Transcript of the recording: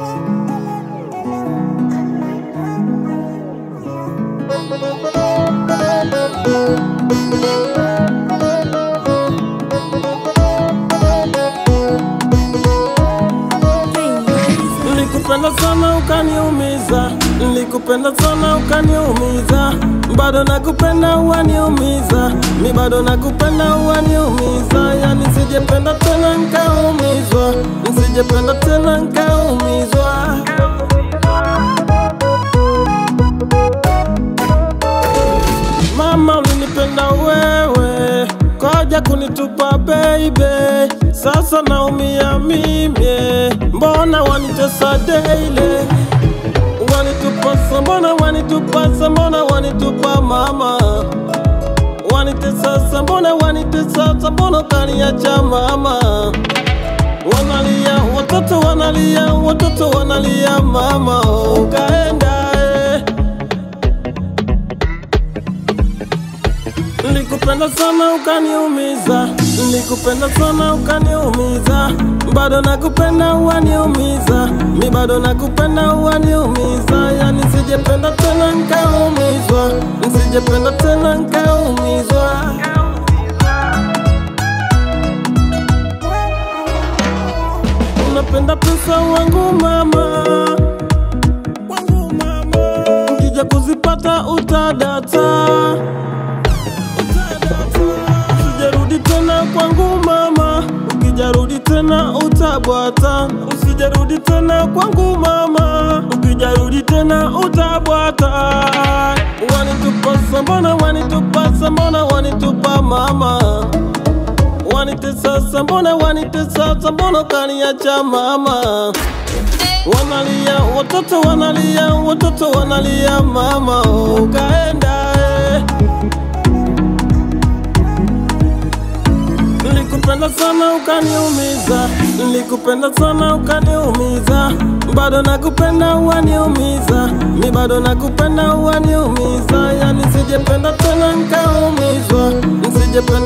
Nilikupenda sana ukaniumiza, nilikupenda sana ukaniumiza, bado nakupenda waniumiza, mi bado nakupenda waniumiza, yani sijependa tena nkaumizwa, sijependa tena nkaumizwa. Mama ulinipenda wewe, koja kunitupa baby, sasa naumia mimi, mbona wanitesa daily wanitupa mbona wanitupa mbona wanitupa mama wanitesa mbona wanitesa mbona kaniacha mama wanalia watoto wanalia watoto wanalia mama ukaenda eh. Nilikupenda sana ukaniumiza, nilikupenda sana ukaniumiza, bado nakupenda waniumiza, mi bado nakupenda waniumiza, yani sijependa tena nkaumizwa, sijependa tena nkaumizwa. Unapenda pesa wangu mama, wangu mama, ukija kuzipata utadata Usijarudi tena kwangu mama, ukijarudi tena utabwata. Usijarudi tena kwangu mama, ukijarudi tena utabwata. Wanitupa mbona wanitupa mbona wanitupa mama wanitesa mbona wanitesa mbona kaniacha mama wanalia watoto wanalia watoto wanalia mama ukaenda eh. Nilikupenda sana ukaniumiza, nilikupenda sana ukaniumiza, bado nakupenda waniumiza, mi bado nakupenda waniumiza, yani sijependa tena nkaumizwa, sijependa